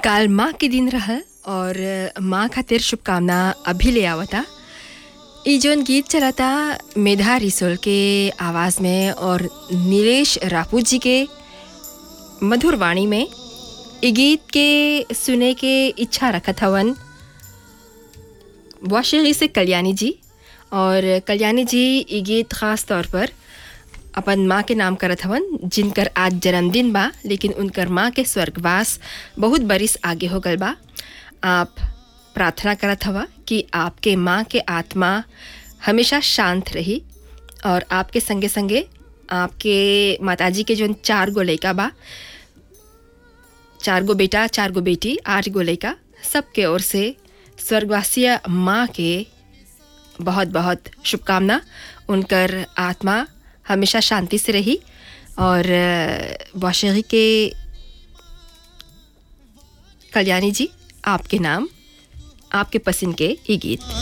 काल माँ के दिन रहल और माँ खातिर शुभकामना अभी ले आवता ई जोन गीत चलता मेधा रिसोल के आवाज़ में और नीलेश रापूत जी के मधुर वाणी में ई गीत के सुने के इच्छा रखत हवन वाशरी से कल्याणी जी और कल्याणी जी ई गीत ख़ास तौर पर अपन माँ के नाम करत हवन जिनकर आज जन्मदिन बा लेकिन उनकर माँ के स्वर्गवास बहुत बरिस आगे हो गल बा आप प्रार्थना करत हवा कि आपके माँ के आत्मा हमेशा शांत रही और आपके संगे संगे आपके माताजी के जो चार गो लड़का बा चार गो बेटा चार गो बेटी आठ गो लड़का सबके ओर से स्वर्गवासीय माँ के बहुत बहुत शुभकामना उनकर आत्मा हमेशा शांति से रही और वाशरी के कल्याणी जी आपके नाम आपके पसंद के ये गीत